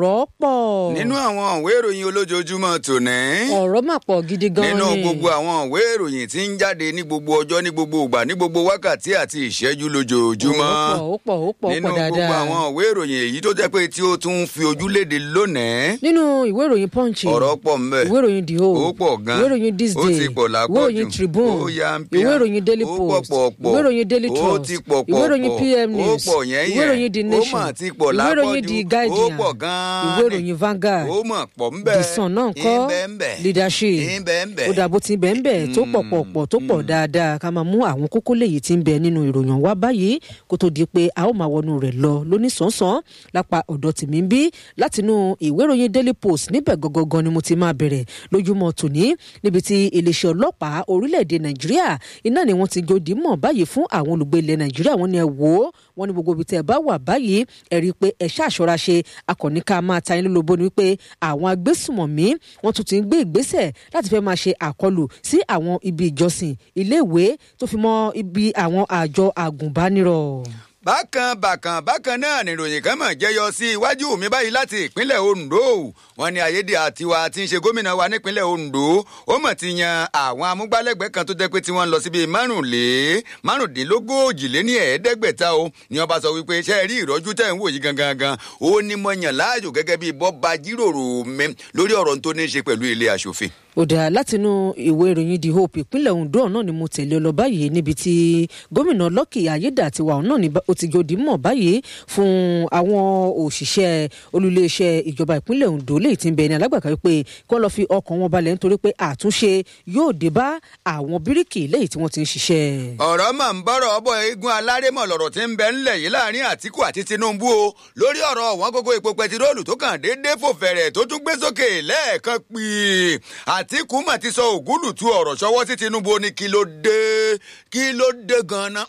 ọ̀rọ̀ pọ̀. nínú àwọn ìwé ìròyìn olójoojúmọ́ tòní. ọ̀rọ̀ mà pọ̀ gidi gan ni. nínú gbogbo àwọn ìwé ìròyìn tí ń jáde ní gbogbo ọjọ́ ní gbogbo ìgbà ní gbogbo wákàtí àti ìṣẹ́jú lójoojúmọ́. ó pọ̀ ó pọ̀ ó pọ̀ ó nínú pọ̀ dáadáa. gbogbo àwọn ìwé ìròyìn èyí tó jẹ́ pé tí ó tún fi ojú léde lónìí. nínú ìwé ìròyìn punch ọ̀rọ̀ pọ̀ ńbẹ̀. ìwé ìròyìn the whole ó pọ̀ gan. ìwé ìròyìn this ó day ti pọ̀ lápọ̀jù. ìwé ìròyìn tribune ó ya ń pia. ìwé ìròyìn daily ó post pọ̀ pọ̀. ìwé ìròyìn daily ó trust ti pọ̀ pọ̀ ìwé ìròyìn pọ̀. pm ó news pọ̀ yẹn ìwé ìròyìn the yẹn. nation ó mà ti pọ̀ ìwé ìròyìn lápọ̀jù. the ó guardian pọ̀ gan-an ìwé ìròyìn vanguard ó mọ̀ pọ̀ ńbẹ̀. the sun náà kọ́ ìbẹ̀ǹbẹ̀. leadership ìbẹ̀ǹbẹ̀. ó dàbò tí bẹ́ẹ̀ bẹ́ẹ̀ tó pọ̀ pọ̀ pọ̀ tó pọ̀ dáadáa ká máa mú àwọn kókó léyìí tí ń bẹ nínú ìròyìn wá báyìí kó tó di pé a ó máa wọnú rẹ̀ lọ lóníṣánṣán lápá ọ̀dọ̀ tèmi ń bí látinú ìwé ìròyìn daily post níbẹ̀ gangan ni mo ti máa bẹ̀rẹ̀ lójúmọ́ tòní níbi tí iléeṣẹ́ ọlọ́pàá orílẹ̀-èdè nàìjíríà iná ni wọ́n ti gòdì mọ̀ báyìí fún àwọn olùgbé ilẹ̀ nàìjíríà wọ́n ní ẹ wò ó wọ́n ní gbogbo ibi tẹ́ ẹ bá wà báyìí ẹ rí i pé ẹ ṣàṣọra ṣe akọni ká máa ta yín lólobó ni wípé àwọn agbésùmọ̀mí wọ́n tún ti ń gbé ìgbésẹ̀ láti fẹ́ máa ṣe àkọlù sí àwọn ibi ìjọsìn iléèwé tó fi mọ́ ibi àwọn àjọ àgùnbánirọ̀. bákan bákan bákan náà nìròyìn kan mọ̀ jẹyọ sí iwájú mi báyìí láti ìpínlẹ̀ ondo wọn ní ayédè àtiwá tí ń ṣe gómìnà wa nípínlẹ̀ ondo ó mọ̀ ti yan àwọn amúgbálẹ́gbẹ̀ẹ́ kan tó jẹ́ pé tí wọ́n ń lọ síbi márùnlé márùndínlógójì lé ní ẹ̀ẹ́dẹ́gbẹ̀ta o ni wọ́n bá sọ wípé ṣe é rí ìrọ́jú tẹ̀ ń wò yí gangan gan ó ní mo yàn láàyò gẹ́gẹ́ bí bọ́ba jíròrò mi lórí ọ̀rọ̀ tó ní í ṣe pẹ̀lú ilé aṣòfin ó dáa látinú ìwé ìròyìn the hope ìpínlẹ̀ ondo náà ni mo tẹ̀lé ọ lọ báyìí níbi tí gómìnà lucky ayédàtiwa náà ni ó ti gòdì mọ̀ báyìí fún àwọn òṣìṣẹ́ olùléeṣẹ́ ìjọba ìpínlẹ̀ ondo léyìí tí ń bẹ ní alágbàká wípé kí wọ́n lọ fi ọkàn wọn balẹ̀ nítorí pé àtúnṣe yóò dé bá àwọn bíríkì léyìí tí wọ́n ti ń ṣiṣẹ́. ọ̀rọ̀ mà ń bọ̀rọ̀ ọbọ̀ eégún alárémọ̀ lọ̀rọ̀ tí ń bẹ ńlẹ̀ yìí láàrin àtìkù àti tinubu o lórí ọ̀rọ̀ wọn gógó epo pẹtiróòlù tó kàn déédéé fò fẹ̀rẹ̀ tó tún gbé sókè lẹ́ẹ̀kan pì àtìkù mà ti sọ ògúlùtù ọ̀rọ̀ ṣọwọ́ sí tinubu ó ní kí ló dé kí ló dé gan-an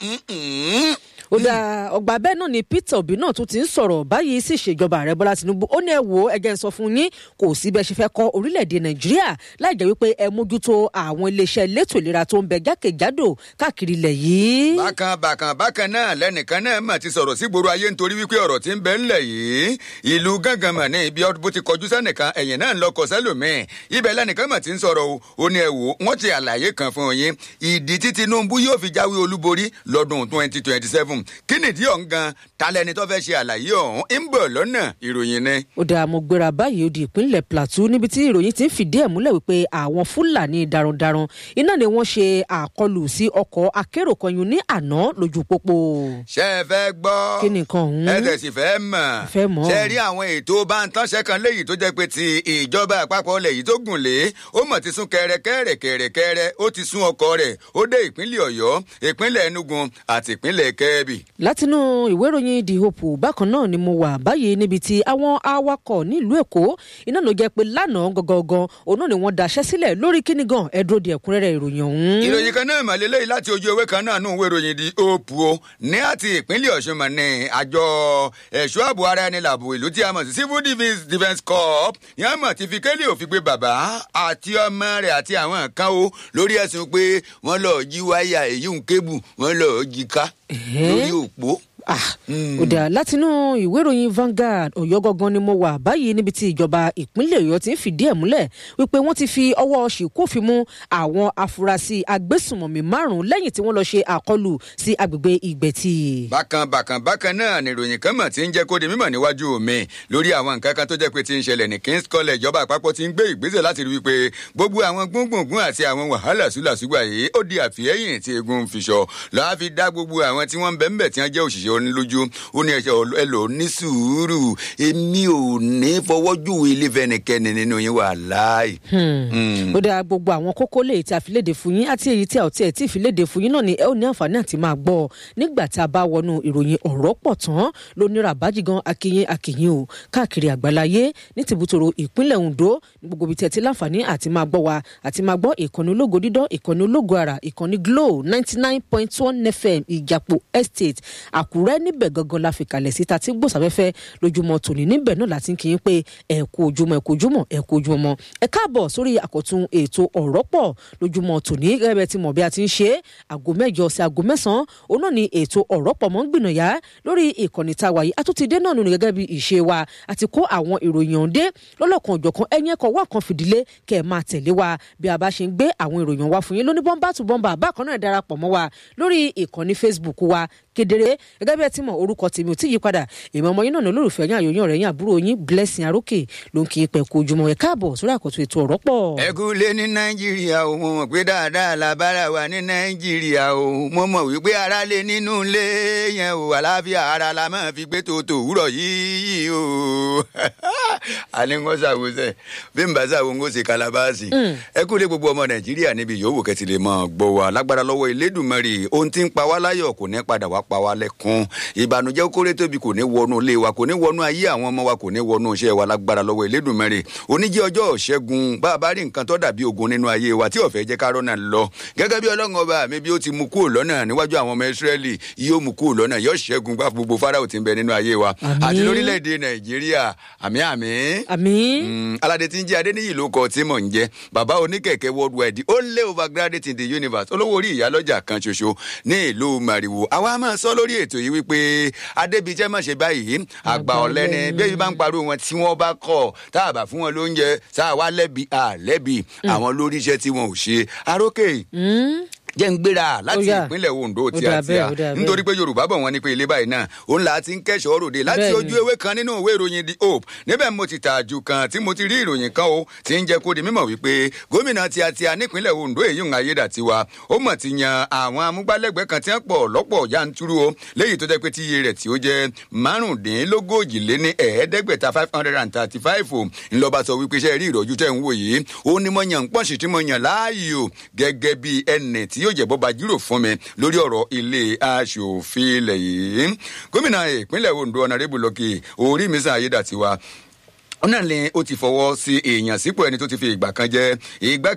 ó dá ọgbà bẹ́ẹ̀ náà ni peter obi náà tún ti ń sọ̀rọ̀ báyìí sí ìṣèjọba ààrẹ bọ́lá tinubu ó ní ẹ wo ẹgẹ́ ń sọ fún yín kò sí bẹ́ẹ̀ ṣe fẹ́ kọ́ orílẹ̀-èdè nàìjíríà láì jẹ́ wípé ẹ mójútó àwọn iléeṣẹ́ elétò ìlera tó ń bẹ jákèjádò káàkiri ilẹ̀ yìí. bákan bákan bákan náà lẹ́nìkan náà mà ti sọ̀rọ̀ sí gbòòrò ayé nítorí wípé ọ̀rọ̀ tí ń bẹ ńlẹ̀ yìí ìlú gángan mà ní ibi bó ti kọjú sẹ́nìkan ẹ̀yìn náà ń lọ kọ sẹ́lòmíì ibẹ̀ lẹ́nìkan mà ti ń sọ̀rọ̀ o ó ní ẹ wò wọ́n ti àlàyé kan fún yín ìdí tí tinubu yóò fi jáwé olúborí lọ́dún twenty twenty seven kí nìdí ọ̀hún gan talẹ́ni tó fẹ́ ṣe àlàyé ọ̀hún ń bọ̀ lọ́nà ìròyìn ni. ó dáa mo gbéra báyìí ó di ìpínlẹ̀ plateau níbi tí ìròyìn ti ń fìdí ẹ̀ múlẹ̀ wípé àwọn fúlàní darandaran iná ni wọ́n ṣe àkọlù sí ọkọ̀ akérò kan yun ní àná lójú pópó. ṣé ẹ fẹ́ gbọ́ kí nìkan ọ̀hún. ẹ tẹ̀sí fẹ́ mọ̀ fẹ́ mọ̀. ṣe rí àwọn ètò bántánṣẹ́ kan léyìí tó jẹ́ pé ti ìjọba àpapọ̀ lẹ̀ yìí tó gùn lé ó mọ̀ ti sún kẹrẹkẹrẹkẹrẹkẹrẹ ó ti sún ọkọ̀ rẹ̀ ó dé ìpínlẹ̀ ọ̀yọ́ ìpínlẹ̀ enugu àti ìpínlẹ̀ kẹ́ẹ̀bì. látinú ìwé ìròyìn the hope bákan náà ni mo wà báyìí níbi tí àwọn awakọ̀ nílùú èkó iná ló jẹ́ pé lánàá gangan òun náà ni wọ́n daṣẹ́ sílẹ̀ lórí kíní gan ẹ dúró di ẹ̀kúnrẹ́rẹ́ ìròyìn ọ̀hún. ìròyìn kan náà màlẹ́ lẹ́yìn láti ojú ewé kan náà nù ìwé ìròyìn the hope o ní àti ìpínlẹ̀ ọ̀ṣun mọ̀ ní àjọ ẹ̀ṣọ́ ààbò ara ẹni làbò ìlú tí a mọ̀ sí civil defence defence corps yẹn mọ̀ ti fi kélé òfin gbé bàbá àti ọmọ rẹ̀ àti àwọn kan o lórí ẹ̀sùn pé wọ́n lọ́ọ́ jí wáyà èyí ń kébù wọ́n lọ́ọ́ jí ká lórí òpó ó dà látinú ìwé ìròyìn Vanguard Ọ̀yọ́ gangan ni mo wà báyìí níbi tí ìjọba ìpínlẹ̀ Ọ̀yọ́ ti ń fìdí ẹ̀ múlẹ̀ wípé wọ́n ti fi ọwọ́ ṣìkófin mú àwọn afurasí agbésùnmọ̀mí márùn-ún lẹ́yìn tí wọ́n lọ ṣe àkọlù sí agbègbè Ìgbẹ̀tì. bákan bákan bákan náà nìròyìn kan mọ̀ tí ń jẹ́ kó di mímọ̀ níwájú mi lórí àwọn nǹkan kan tó jẹ́ pé ti ń ṣẹlẹ̀ ní King's College ìjọba àpapọ̀ ti ń gbé ìgbésẹ̀ láti rí wípé gbogbo àwọn gbóngbòngbòn àti àwọn wàhálà súlàsúgbà yìí ó di àfihẹ́yìn tí egun fi ṣọ lọ́wọ́ fi dá gbogbo àwọn tí wọ́n ń bẹ́ẹ̀ tí wọ́n jẹ́ òṣìṣẹ́ onílójú ó ní ẹsẹ ẹ lò ní sùúrù èmi ò ní fọwọ́jú ilé fẹnikẹ́ni nínú yín wà láàyè. ó dáa gbogbo àwọn kókó lè tí a fi léde fún yín àti èyí tí a ò tiẹ̀ tí ì fi léde fún yín náà ni ẹ ò ní àǹfààní àti máa gbọ́ nígbà tá a bá wọnú ìròyìn ọ̀rọ̀ pọ̀ tán lónírà bájígan akínyìn akínyìn o káàkiri àgbáláyé ní tìbútòrò ìpínlẹ̀ Ondo ní gbogbo ibi tí ẹ ti láǹfààní àti máa gbọ́ wa àti máa gbọ́ ìkànnì ológo dídán ìkànnì ológo àrà ìkànnì Glo ninety nine point one FM Ìjàpọ̀ Estate Àkúrẹ́ àkúrẹ́ níbẹ̀ gangan la fi kalẹ̀ síta tí gbòsàfẹ́fẹ́ lójúmọ́ tòní níbẹ̀ náà láti kí n pé ẹ kú ojúmọ́ ẹ kú ojúmọ́ ẹ kú ojúmọ́ ẹ káàbọ̀ sórí àkọ́tún ètò ọ̀rọ̀ pọ̀ lójúmọ́ tòní gẹ́gẹ́ bẹ́ẹ̀ ti mọ̀ bí a ti ń ṣe àgọ́ mẹ́jọ sí àgọ́ mẹ́sàn-án òun náà ni ètò ọ̀rọ̀ pọ̀ mọ́ ń gbìnàyà lórí ìkànnì tá a wà yìí àtúntìdé náà nù gẹ́gẹ́ bí ìṣe wa àti kó àwọn ìròyìn ọ̀hún dé lọ́lọ́kan òjọ̀kan ẹ̀yìn ẹ̀kọ́ wà kan fìdílé kẹ́ ẹ̀ máa tẹ̀lé wa bí a bá ṣe ń gbé àwọn ìròyìn wa fún yín lóní bọ́ńbà tù bọ́ńbà bákan náà darapọ̀ mọ́ wa lórí ìkànnì Facebook wa kedere gẹ́gẹ́ bí ẹ ti mọ̀ orúkọ tèmi ò tí yí padà èmi ọmọ yín náà ní olólùfẹ́ yín àyòyìn ọ̀rẹ́ yín àbúrò yín blessing arókè ló ń kí i pẹ̀ kó ojúmọ́ ẹ káàbọ̀ sórí àkọ́tún ètò ọ̀rọ̀ pọ̀. ẹ kú lé ní nàìjíríà o mo mọ̀ pé dáadáa la bára wa ní nàìjíríà o mo mọ̀ wípé ara lé nínú ilé yẹn o àlàáfíà ara la máa fi gbé tòótò òwúrọ̀ yìí o àní ń kọ́ sàwọ́sẹ̀ bí n bá sàwọ́ ń kó ṣe kalabaasi ẹ kú lé gbogbo ọmọ nàìjíríà níbi yòówù kẹ́tì lè máa gbọ́ wa lágbára lọ́wọ́ Elédùmarè ohun tí ń pa wá láyọ̀ kò ní padà wá pa wá lẹ́kún ìbànújẹ́ kórè tóbi kò ní wọnú ilé wa kò ní wọnú ayé àwọn ọmọ wa kò ní wọnú iṣẹ́ wa lágbára lọ́wọ́ Elédùmarè oníjẹ́ ọjọ́ ṣẹ́gun bá a bá rí nǹkan tó dàbí ogun nínú ayé wa tí ó fẹ́ jẹ́ ká rọ́nà lọ gẹ́gẹ́ bí ọlọ́run ọba mi bí ó ti mú kúrò lọ́nà níwájú àwọn ọmọ Ísírẹ́lì yóò mú kúrò lọ́nà yóò ṣẹ́gun gbá gbogbo Fáráò tí ń bẹ nínú ayé wa àti lórílẹ̀‐èdè Nàìjíríà àmì àmì. àmì. aládé tí ń jẹ́ Adéníyì ló kọ tí mò ń jẹ́ bàbá oníkẹ̀kẹ́ worldwide ó lé overgraduate in the universe olówó orí ìyálọ́jà kan ṣoṣo ní ìlú Màrìwò àwa máa sọ lórí ètò yìí wípé adébíjẹ́ má ṣe báyìí àgbà ọ̀lẹ́ni bí ebi bá ń pariwo wọn tí wọ́n bá kọ̀ tá a bá fún wọn lóúnjẹ tá a wá lẹ́bi àlẹ́bi àwọn lórí iṣẹ́ tí wọn ò ṣe arókè jẹ́ ń gbéra láti ìpínlẹ̀ Ondo tí a ti a nítorí pé Yorùbá bọ̀ wọ́n ní pé ilé báyìí náà òun là á ti ń kẹ́sọ̀ ròde láti ojú ewé kan nínú ìwé ìròyìn The Hope níbẹ̀ mo ti tààjú kan tí mo ti rí ìròyìn kan o tí ń jẹ́ kó di mímọ̀ wípé gómìnà tí a ti a nípínlẹ̀ Ondo èyí ń ayédàtiwa ó mọ̀ ti yan àwọn amúgbálẹ́gbẹ̀ẹ́ kan tí wọ́n pọ̀ lọ́pọ̀ yanturu o léyìí tó jẹ́ pé tíye rẹ̀ tí ó jẹ́ márùndínlógójì lé ní ẹ̀ẹ́dẹ́gbẹ̀ta five hundred and thirty five o ńlọba sọ wípé iṣẹ́ rí ìrọ̀jú tẹ̀ ń wò yìí ó ní mo yàn ń pọ̀ṣì tí mo yàn láàyò gẹ́gẹ́ bí ẹnì tí yóò jẹ́ bọ́ba jírò fún mi lórí ọ̀rọ̀ ilé aṣòfin ilẹ̀ yìí gómìnà ìpínlẹ̀ Ondo ọ̀nàrẹ́bù lọ́kì orí mi sàn ayédàtiwa ọ̀nà ni ó ti fọwọ́ sí èèyàn sípò ẹni tó ti fi ìgbà kan jẹ́ ìgbà